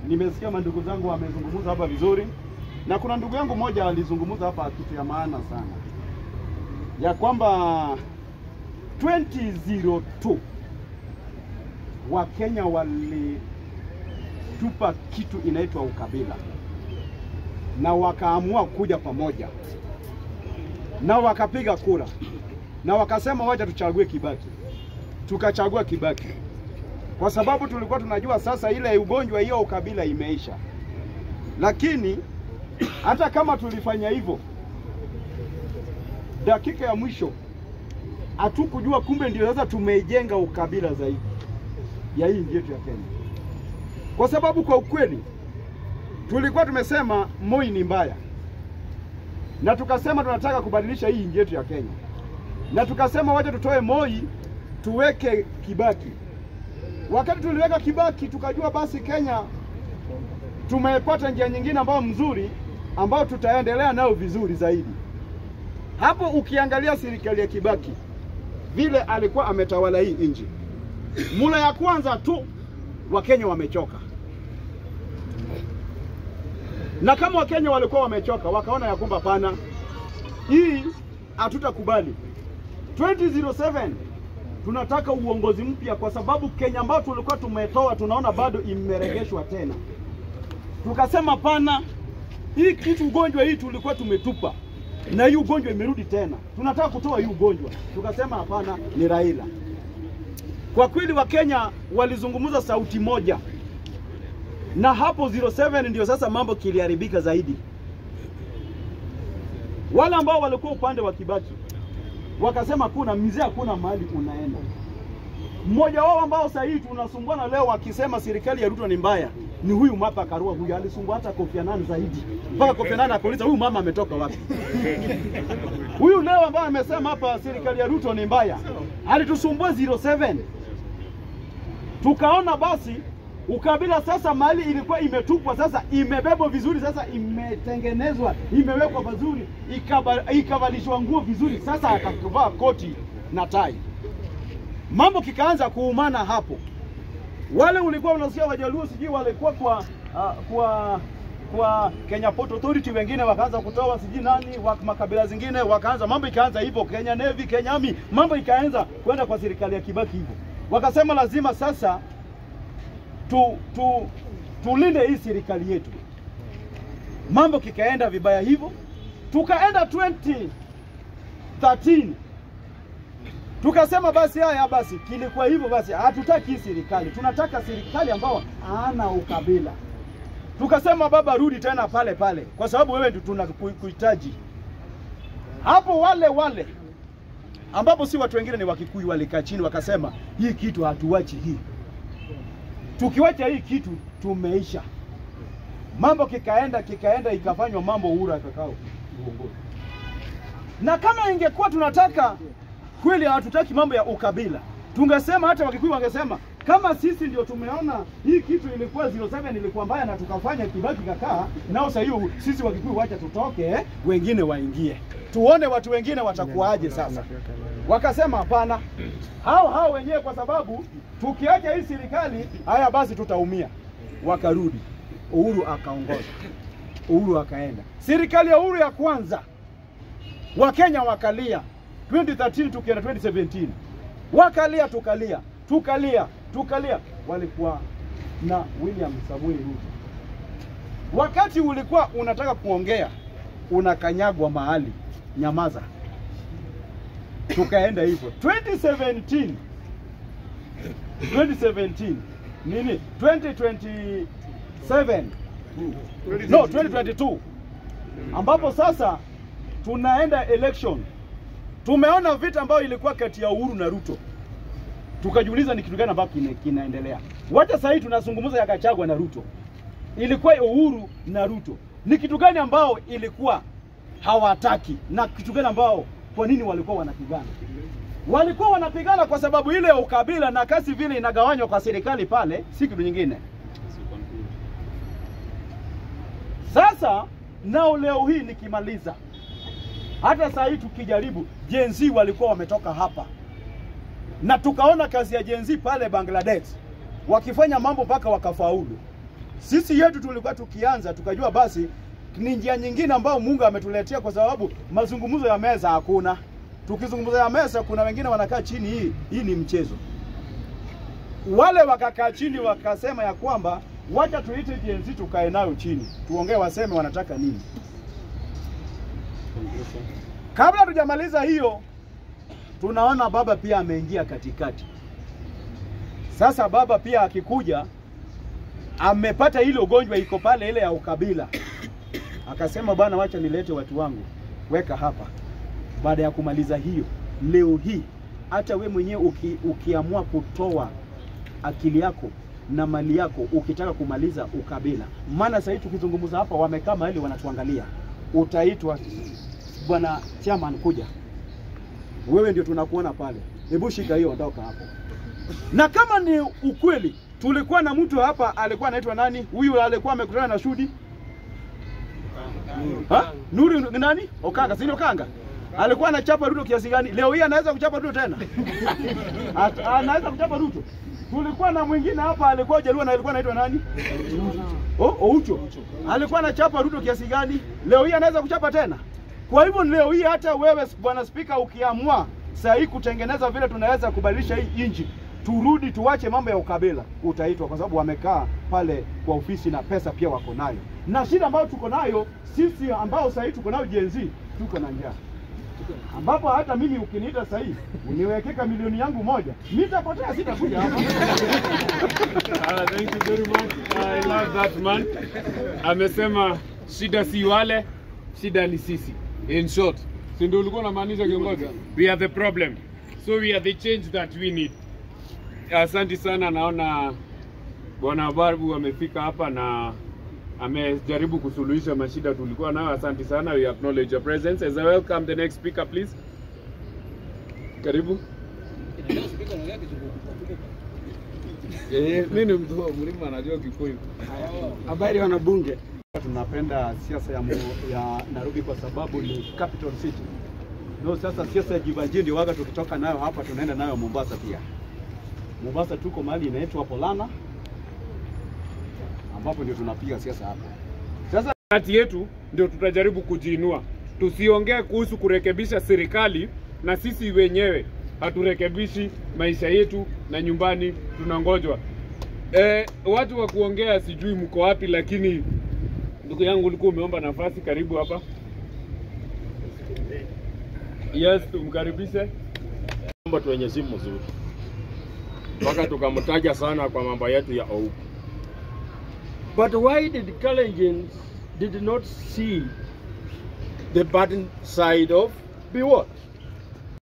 nimesikia mandugu zangu wamezungumza hapa vizuri, na kuna ndugu yangu mmoja alizungumza hapa kitu ya maana sana ya kwamba 2002 Wakenya walitupa kitu inaitwa ukabila na wakaamua kuja pamoja na wakapiga kura na wakasema wacha tuchague Kibaki. Tukachagua Kibaki kwa sababu tulikuwa tunajua sasa ile ugonjwa hiyo ukabila imeisha, lakini hata kama tulifanya hivyo, dakika ya mwisho hatukujua kumbe ndio sasa tumeijenga ukabila zaidi ya hii nchi yetu ya Kenya, kwa sababu kwa ukweli tulikuwa tumesema Moi ni mbaya, na tukasema tunataka kubadilisha hii nchi yetu ya Kenya, na tukasema wacha tutoe Moi tuweke Kibaki. Wakati tuliweka Kibaki, tukajua basi Kenya tumepata njia nyingine ambayo mzuri ambayo tutaendelea nayo vizuri zaidi. Hapo ukiangalia serikali ya Kibaki vile alikuwa ametawala hii nchi, mula ya kwanza tu Wakenya wamechoka, na kama Wakenya walikuwa wamechoka, wakaona ya kwamba pana hii hatutakubali 2007 tunataka uongozi mpya, kwa sababu Kenya ambayo tulikuwa tumetoa tunaona bado imeregeshwa tena. Tukasema pana, hii kitu ugonjwa hii tulikuwa tumetupa na hii ugonjwa imerudi tena, tunataka kutoa hii ugonjwa. Tukasema hapana, ni Raila. Kwa kweli Wakenya walizungumza sauti moja, na hapo 07 ndio sasa mambo kiliharibika zaidi. Wale ambao walikuwa upande wa Kibaki wakasema kuna mzee, hakuna mahali unaenda. Mmoja wao ambao sasa hivi tunasumbuana leo wakisema serikali ya Ruto ni mbaya ni huyu Martha Karua. Huyu alisumbua hata Kofi Annan zaidi, mpaka Kofi Annan akauliza huyu mama ametoka wapi? Huyu leo ambaye amesema hapa serikali ya Ruto ni mbaya alitusumbua 07 tukaona basi ukabila sasa mahali ilikuwa imetupwa sasa imebebwa vizuri, sasa imetengenezwa, imewekwa vizuri, ikaba- ikavalishwa nguo vizuri, sasa akavaa koti na tai, mambo kikaanza kuumana hapo. Wale ulikuwa unasikia Wajaluo sijui walikuwa kwa uh, kwa kwa Kenya Port Authority, wengine wakaanza kutoa sijui nani wa makabila zingine wakaanza, mambo ikaanza hivyo, Kenya Navy, Kenya Army, mambo ikaanza kwenda kwa serikali ya Kibaki hivyo, wakasema lazima sasa tu, tu, tulinde hii serikali yetu. Mambo kikaenda vibaya hivyo, tukaenda 2013 tukasema basi haya basi, kilikuwa hivyo basi, hatutaki hii serikali, tunataka serikali ambao hana ukabila. Tukasema baba, rudi tena pale pale, kwa sababu wewe ndio tunakuhitaji. Hapo wale wale ambapo si watu wengine ni Wakikuyu walikaa chini wakasema, hii kitu hatuwachi hii tukiwacha hii kitu tumeisha. Mambo kikaenda kikaenda, ikafanywa mambo Uhuru akakao uongozi. Na kama ingekuwa tunataka kweli, hatutaki mambo ya ukabila, tungesema hata Wakikuyu wangesema kama sisi ndio tumeona hii kitu ilikuwa 07 ilikuwa mbaya na tukafanya Kibaki kakaa nao, sasa hiyo sisi Wakikuyu wacha tutoke, wengine waingie, tuone watu wengine watakuwaje sasa. Wakasema hapana, hao hao wenyewe, kwa sababu tukiacha hii serikali haya basi tutaumia. Wakarudi, Uhuru akaongoza, Uhuru akaenda. Serikali ya Uhuru ya kwanza, Wakenya wakalia 2013 tukienda 2017, wakalia tukalia tukalia tukalia, walikuwa na William Samuel Ruto. Wakati ulikuwa unataka kuongea unakanyagwa mahali, nyamaza tukaenda hivyo 2017 2017 nini 2027 no 2022 ambapo sasa tunaenda election tumeona vita ambayo ilikuwa kati ya Uhuru na Ruto tukajiuliza ni kitu gani ambacho kina, kinaendelea wacha sasa hivi tunazungumza ya Gachagua na Ruto ilikuwa Uhuru na Ruto ni kitu gani ambao ilikuwa hawataki na kitu gani ambao kwa nini walikuwa wanapigana? Walikuwa wanapigana kwa sababu ile ya ukabila na kasi vile inagawanywa kwa serikali pale, si kitu nyingine. Sasa nao leo hii nikimaliza, hata saa hii tukijaribu, Gen Z walikuwa wametoka hapa na tukaona kazi ya Gen Z pale Bangladesh wakifanya mambo mpaka wakafaulu. Sisi yetu tulikuwa tukianza tukajua basi ni njia nyingine ambayo Mungu ametuletea, kwa sababu mazungumzo ya meza hakuna. Tukizungumza ya meza, kuna wengine wanakaa chini, hii hii ni mchezo. Wale wakakaa chini wakasema ya kwamba wacha tuite Gen Z tukae nayo chini, tuongee, waseme wanataka nini. Kabla tujamaliza hiyo, tunaona baba pia ameingia katikati. Sasa baba pia akikuja amepata ile ugonjwa iko pale ile ya ukabila, akasema bwana, wacha nilete watu wangu, weka hapa. Baada ya kumaliza hiyo, leo hii hata we mwenyewe uki, ukiamua kutoa akili yako na mali yako ukitaka kumaliza ukabila, maana sasa hivi tukizungumza hapa, wamekaa mahali wanatuangalia, utaitwa bwana chairman, kuja wewe ndio tunakuona pale, hebu shika hiyo, ondoka hapo. Na kama ni ukweli, tulikuwa na mtu hapa alikuwa anaitwa nani? Huyu alikuwa amekutana na Shudi ha? Nuri ni nani? Okanga, si ni Okanga? Alikuwa anachapa Ruto kiasi gani? Leo hii anaweza kuchapa Ruto tena? At- anaweza kuchapa Ruto. Tulikuwa na mwingine hapa alikuwa Jaluo na alikuwa anaitwa nani? Oh, Oucho. Alikuwa anachapa Ruto kiasi gani? Leo hii anaweza kuchapa tena? Kwa hivyo leo hii hata wewe bwana spika ukiamua saa hii kutengeneza vile tunaweza kubadilisha hii nchi, turudi tuwache mambo ya ukabila, utaitwa kwa sababu wamekaa pale kwa ofisi na pesa pia wako nayo. Na shida ambayo tuko nayo sisi ambao saa hii tuko nayo Gen Z, tuko na njaa ambapo hata mimi ukiniita sasa hivi uniwekeka milioni yangu moja, nitapotea, sitakuja hapa. Ah, thank you very much. I love that man. Amesema shida si wale, shida ni sisi. In short, si ndio ulikuwa unamaanisha kiongozi? We are the problem. So we are the change that we need. Asante sana, naona bwana Babu amefika hapa na amejaribu kusuluhisha mashida tulikuwa nayo. Asante sana, we acknowledge your presence. As I welcome the next speaker please. Karibu. Eh, mimi ni mtu wa mlima najua Kikuyu. Habari wanabunge, tunapenda siasa ya, mu- ya Nairobi kwa sababu ni capital city. No, sasa siasa ya Jivanjii ndio waga tukitoka nayo hapa tunaenda nayo Mombasa pia. Mombasa tuko mahali inaitwa Polana ambapo ndio tunapiga siasa hapa. Sasa kati yetu ndio tutajaribu kujiinua. Tusiongee kuhusu kurekebisha serikali na sisi wenyewe haturekebishi maisha yetu na nyumbani tunangojwa. E, watu wa kuongea sijui mko wapi, lakini ndugu yangu ulikuwa umeomba nafasi, karibu hapa. Yes, tumkaribishe. mambo tu wenye simu mzuri mpaka tukamtaja sana kwa mambo yetu ya OU. But why did Kalenjins did not see The bad side of be what?